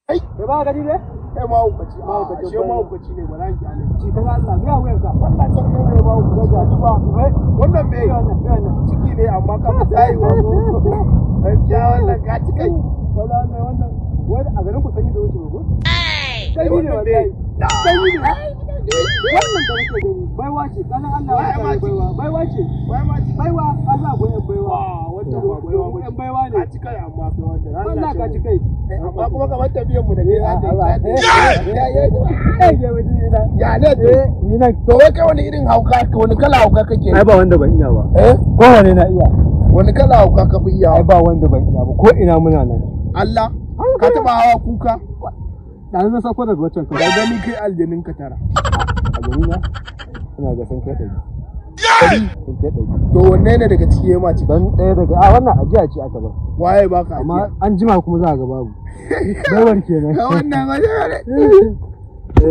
kai da ba gani ne kai mahaukaci a Mahaukaci, ashe mahaukaci ne ba za ki kyale ci kana Allah biya wayar ka wannan can kai ne mahaukaci a ba wannan me wannan wannan ciki ne amma ka fi tsayewa ko gaskiya wannan ka ci kai wannan wannan wani a garin ku sanyi da wuce ko sanyi ne wannan wallahi me sanyi ne wannan da nake gani baiwa ce kana Allah Waye ya ma baiwa ciki? baiwa ce wai ma ci baiwa Allah goyen baiwa wannan ba baiwa ba Yan baiwa ne ka ci kai amma kai wannan Allah ka ci kai amma kuma kamar tafiyan mu da kai za ta Allah. yi ya ya eh ya wani ina ya ne to eh ni nan to wai kai wani irin hauka wani kala hauka kake ai ba wanda ban iya ba eh kowane na iya wani kala hauka ka fi iya ai ba wanda ban iya ba ko ina muna nan Allah ka taba hawa kuka da na sako daga wancan da kan gani kai aljanin ka tara a gari na ina ga sun kai ɗari sun kai ɗari to wanne ne daga ciki ya mace dan ɗaya daga a wannan ajiya ce aka ba waye baka amma ajiya an jima kuma za a ga babu baiwar kenan ka wannan wajen